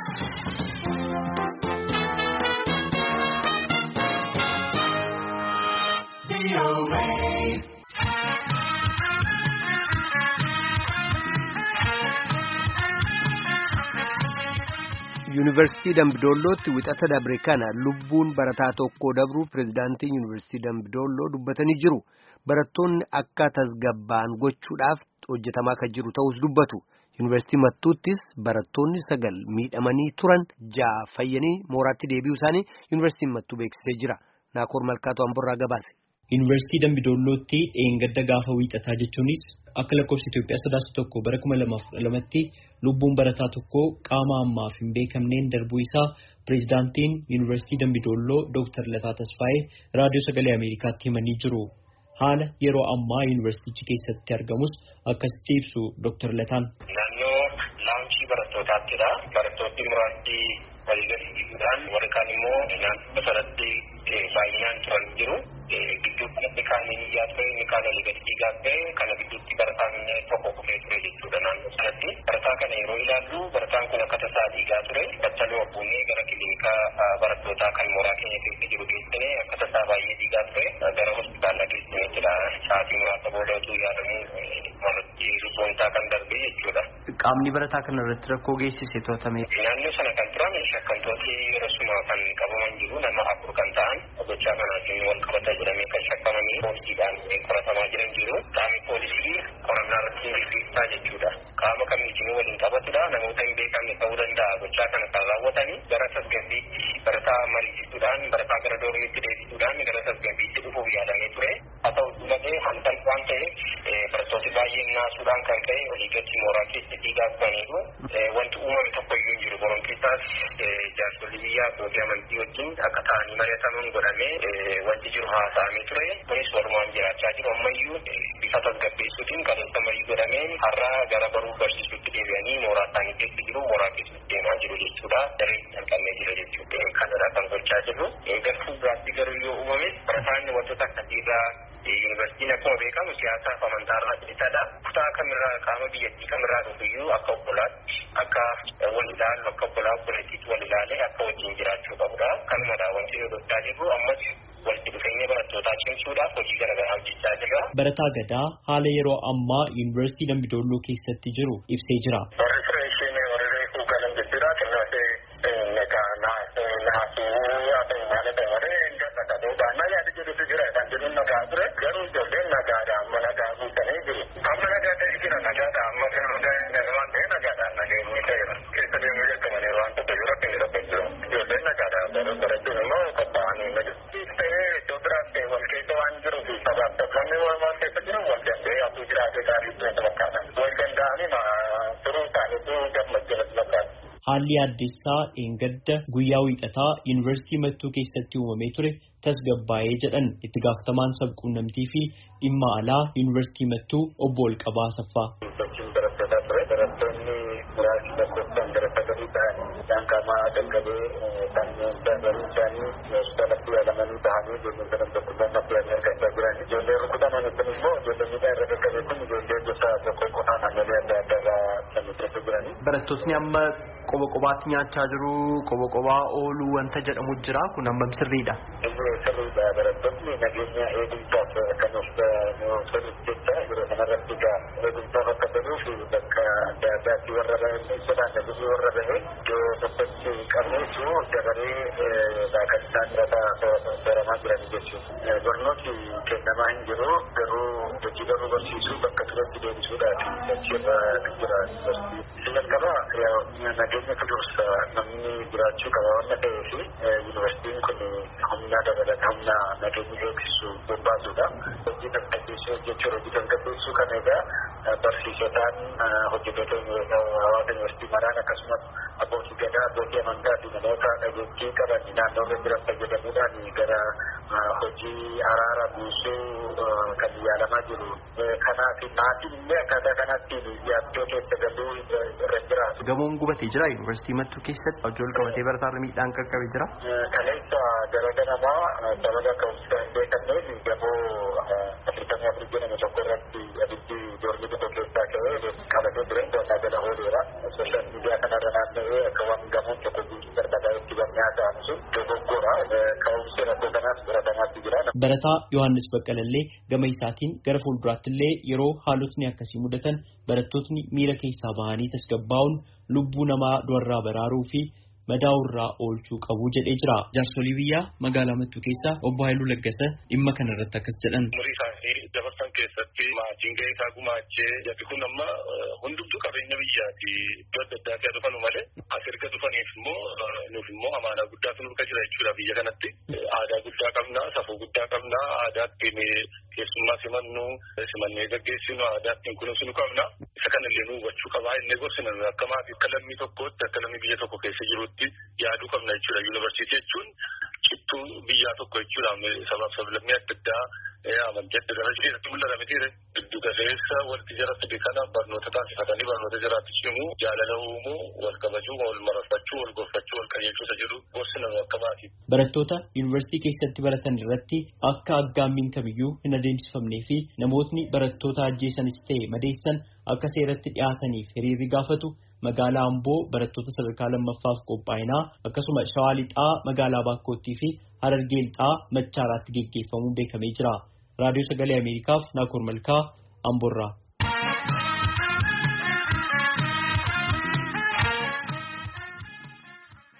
Yuunivarsiitii Dambidollootti wixata dabre kana lubbuun barataa tokko dabruu pirezidaantiin Yuunivarsiitii Dambidolloo dubbatanii jiru. Barattoonni akka tasgabba'an gochuudhaaf hojjetamaa kan jiru ta'us dubbatu. Yuunivarsiitii Mattuuttis barattoonni sagal miidhamanii turan ja'a fayyanii mooraatti deebi'uu isaanii Yuunivarsiitiin Mattuu beeksisee jira. Naakoor Malkaatu Amborraa gabaase. Yuunivarsiitii Dambidollootti dheengadda gaafa wiixataa jechuunis akka lakkoofsa Itoophiyaa sadaasa tokko bara kuma lamaaf kudha lamatti lubbuun barataa tokko qaama ammaaf hin beekamneen darbuu isaa pireezidaantiin Yuunivarsiitii Dambidolloo Dooktar Lataa Tasfaayee raadiyoo sagalee Ameerikaatti himanii jiru. Haala yeroo ammaa yuunivarsiitichi keessatti argamus akkasitti ibsu Dooktar Lataan. Naannoo laamshii barattootaattiidha. Barattoonni muraasni waliigalsiisuudhaan warri kaan immoo naannoo sanatti baay'inaan turan jiru. Gidduutti inni kaan iyyaa ture inni kaan waliigalsiisaa ture kana gidduutti barataan tokko kufee ture jechuudha naannoo sanatti. Barataa kana yeroo ilaallu barataan kun akka tasaa dhiigaa ture. Battaluu abbuunee gara kiliinikaa barattootaa kan mooraa keenya keessa jiru geessine akka tasaa baay'ee dhiigaa ture. Gara hospitaala geessinettidha. Sa'aatii muraasa booda utuu yaadamu malatti lubbuunsaa kan darbe jechuudha. Qaamni barataa kana irratti rakkoo geessise to'atame. Naannoo sana kan turan shakkamtooti rasuma kan qabaman jiru nama afur kan ta'an gochaa kanaatiin wal qabata jedhamee kan shakkamanii poolisiidhaan qoratamaa jiran jiru. Qaamni poolisii qorannaa irratti gaggeessaa jechuudha. Qaama kamiitiin waliin qabatudha. Namoota hin beekamne ta'uu danda'a. Gochaa kana kan raawwatanii gara tasgabbiitti barataa mariisisuudhaan barataa gara doormiitti deebisuudhaan gara tasgabbiitti dhufuuf yaadamee ture. Haa ta'u malee halkan waan ta'eef barattooti baay'een naasuudhaan kan ka'e waliigalatti mooraa keessa dhiigaa turaniiru. Wanti uumame tokko iyyuu hin jiru. Boronkiisaas jaarsolii biyyaa abbootii amantii wajjin akka ta'anii mari'ataman godhamee wanti jiru haasa'amee ture. Kunis walumaan jiraachaa jiru. Ammayyuu bifa tasgabbeessuutiin qabeessa marii godhameen har'a gara baruu barsiisuutti deebi'anii mooraa isaanii keessa jiru. Mooraa keessatti deemaa jiru jechuudha. Daree jalqabnee jira jechuudha. Kanadha kan gochaa jirru. Gartuu biraatti garuu yoo uumame barataan wantoota akkasiirraa Yuunivarsiitiin akkuma beekamu siyaasaaf amantaa irraa bilisa. Kutaa kamirraa qaama biyyattii kamirraa dhufuyyuu akka obbolaatti akka wal ilaalu akka obbolaa obboleettiitti wal ilaalee akka wajjin jiraachuu qabudha. Kanumadha wanti nu gochaa jirru ammas walitti dhufeenya barattootaa cimsuudhaaf hojii garaagaraa hojjechaa jirra. Barataa Gadaa haala yeroo ammaa Yuunivarsiitii Dambidolloo keessatti jiru ibsee jira. Warri fireeshiin warri reefuu galan jechuudha. Kanaafuu nagaa naasuu haa ta'u maal ta'e malee gasa qabuudha. Amma yaada jedhutu jira kan jedhu nagaa ture. Garuu ijoolleen nagaadha amma nagaa guutanii jiru. Amma nagaa ta'e jira nagaadha amma waan ta'e nagaadhaan nageenyi ta'eera. Keessa deemuu jalqabanii waan tokko jiru akka inni tokko jiru. Ijoolleen nagaadha barachuun immoo qophaa'anii nagadu. Ta'ee iddoo biraas ta'e wal keessa waan jiruuf sabaaf tokkonni wal keessa jiru wal danda'ee hafu jiraatee gaarii ta'e fakkaata. Wal danda'anii turuu isaaniitu gammachuudhaaf fakkaata. Haalli addessaa dheengadda guyyaa wiixataa yuunivarsiitii Mattuu keessatti uumamee ture tasgabbaa'ee jedhan itti gaafatamaan sabquunnamtii fi dhimma alaa yuunivarsiitii Mattuu obbo Olqabaa Asaffaa. Barattoonni muraasni lakkoofsaan gara sagalii ta'an isaan qaamaa dhaqqabee kanneen dandaruu isaanii hospitaalatti yaalamanii bahanii ijoolleen sadan tokkummaa maddii argachaa jiran. Ijoollee rukutaman kun immoo ijoollee miidhaa irra dhaqqabee kun ijoollee gosa tokko qofaa naannolee adda addaa irraa kan keessa jiranii. Barattootni amma qoba qobaatti nyaachaa jiru qoba qobaa ooluu wanta jedhamu jira kun hammam sirriidha. Sirriidha barattoonni nageenya eegumsaaf kan of sirriitti jecha yeroo kanarratti egaa eegumsaaf akka ta'uuf bakka adda addaatti warra bahee sodaan nagusii warra bahee iddoo tokkotti qabneetu dabaree kan isaan irratti baramaa jiran jechuudha. Barnooti kennamaa hin jiru garuu hojii garuu barsiisuu bakka turetti deebisuudhaaf achirra jira yuunivarsiitii. Jalqaba nageenya dursa namni jiraachuu qaba waan ta'eef yuunivarsiitiin kun humna dabalata humna nageenya eegsisu bobbaasudha. Hojii tasgabbeessuu jechuudha. Hojii tasgabbeessuu kana egaa barsiisotaan hojjettoota hawaasa yuunivarsiitii maraan akkasumas abbootii gadaa abbootii amantaa fi namoota dhageettii qaban naannoo irra jiran fayyadamuudhaan gara hojii araara buusuu kan yaalamaa jiru. Kanaaf maatiin illee akkaataa kanatti yaaddoo keessa galuu irra jira. Gamoon gubatee jira yuunivarsiitii Mattuu keessatti hojii ol qabatee barataa miidhaan qaqqabee jira. Kaleessa gara ganamaa sababa akka hojjetaa hin beekamneef gamoo afurtamii afur jedhamu tokko irratti abiddi doormii tokko keessaa ka'ee qabatee ture to'annaa jala ooleera. Sooshaal miidiyaa kanarra naanna'ee akka waan gamoon tokko guutuu barbaadaa itti bannee haasa'an sun dogoggora. Ka'umsi rakkoo kanaas baratamaatti jira. Barataa Yohaannis Baqqalallee gama isaatiin gara fuulduraattillee yeroo haalotni akkasii mudatan barattootni miira keessaa bahanii tasgabbaa'uun lubbuu namaa du'arraa baraaruu fi madaa'urraa oolchuu qabu jedhee jira. Jaarsolii biyyaa magaalaa Mattuu keessaa obbo Haayiluu Laggasa dhimma kana irratti akkas jedhan. Umurii isaanii dabarsan keessatti maatiin gahee isaa gumaachee jarri kun amma hundumtuu qabeenya biyyaati iddoo adda addaa dhufanu malee as erga dhufaniif immoo nuuf immoo amaanaa guddaa nurra jira jechuudha biyya kanatti. Aadaa guddaa qabna, safuu guddaa qabna, aadaa ittiin keessummaa simannu, simannee gaggeessinu, aadaa ittiin kunuunsinu qabna. Isa kanallee nu hubachuu qabaa inni gorsina akka maatii akka lammii tokkootti akka lammii biyya tokko keessa jirutti yaaduu qabna jechuudha. Yuunivarsiitii jechuun cittuu biyyaa tokko jechuudha. Sabaaf sablammii adda addaa amantii adda addaa keessatti mul'ata miti giddu galeessa walitti jara fide kana barnoota taasifatanii barnoota jiraatti cimu jaalala uumuu wal kabajuu wal mararfachuu wal gorfachuu wal qajeelchuusa jedhu gorsina akka maatii. Barattoota yuunivarsiitii keessatti baratan irratti akka aggaammiin kamiyyuu hin adeemsifamnee fi namootni barattoota ajjeesanis ta'e madeessan akka seeratti dhiyaataniif hiriirri gaafatu magaalaa Amboo barattoota sadarkaa lammaffaaf qophaa'inaa akkasuma Shawaa Lixaa magaalaa Baakkoottii fi Harargee Lixaa Machaaraatti geggeeffamuun beekamee jira. Raadiyoo Sagalee Ameerikaaf Naakoor Malkaa Amboorraa.